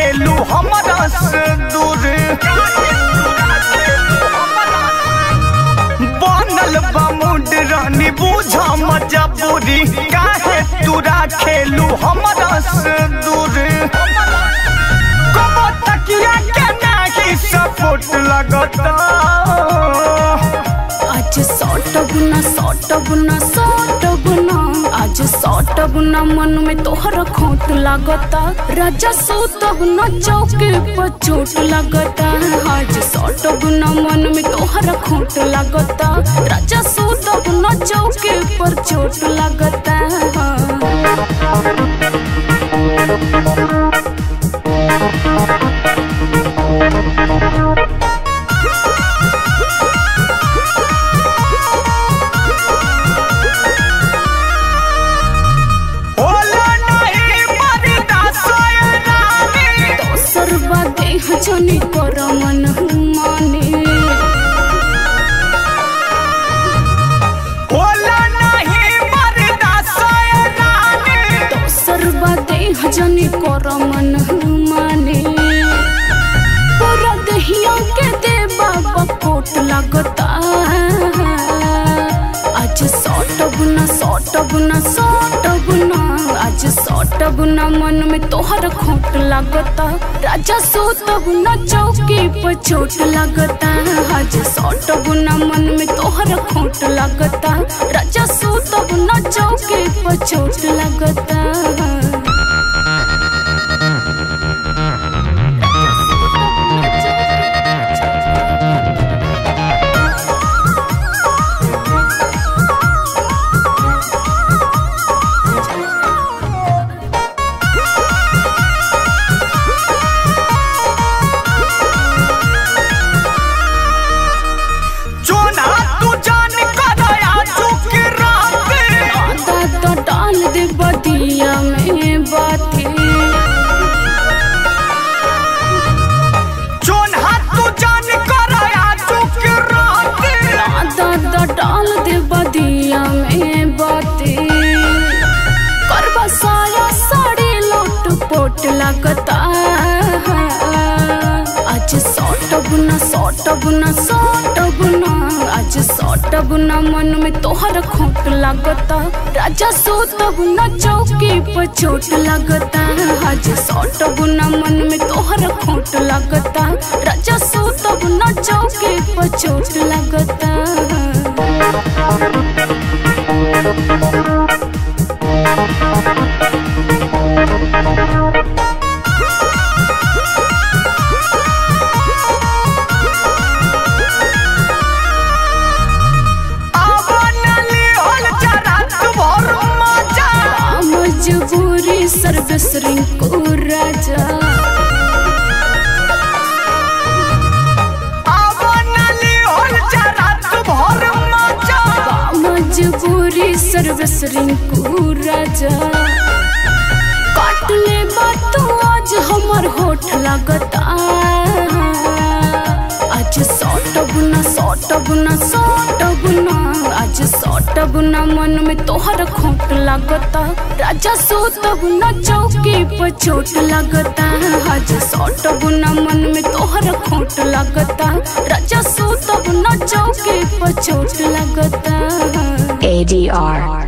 खेलू हमरा से दूर बनल बा मुंड रानी बूझा मजबूरी काहे तूरा खेलू हमरा से दूर कबो तकिया के नाही सपोर्ट लगता आज सौट गुना सौट गुना सौट गुना आज सौट गुना मन में तोहर खोट लागता राजा सूत गुना चौके पर चोट लागता आज सौट गुना मन में तोहर खोट लागता राजा सूत गुना चौके पर चोट लागता होला नहीं मरदा सोय रानी दोसर बादे हजनी कर मन माने होला नहीं मरदा सोय रानी दोसर बादे हजनी कर मन माने पूरा दहिया के दे बाबा कोट लगता आज सौट गुना सौट गुना सौट गुना आज सौट गुना मन में तोहर खोट लगता राजा सोत गुना चौकी पर चोट लगता आज सौट गुना मन में तोहर खोट लगता राजा सोत गुना चौकी पर चोट लगता जोना तू जान करया चुक राते आधा तो डाल दे बदिया में बाती जोना तू जान करया चुक राते आधा तो डाल दे बदिया में बाती करबा साया साड़ी लोट पोट लगता आज सौट गुना सौट गुना सौट गुना आज सौट गुना मन में तोहर खोट लगता राजा सोत गुना चौकी पर चोट लगता आज सौट गुना मन में तोहर खोट लगता राजा सोत गुना चौकी पर चोट लगता आवनली होल जरा तू भर मजा मजबूरी सर्विस रिंकू राजा आवनली होल जरा तू भर मजा मजबूरी सर्विस रिंकू राजा काट ले बात आज हमर होठ लगता आज सौट गुना सौट गुना सौट गुना आज सौट गुना मन में तोहर खोट लगता राजा सोत गुना चौकी पर चोट लगता आज सौट गुना मन में तोहर खोट लगता राजा सोत गुना चौकी पर चोट लगता ADR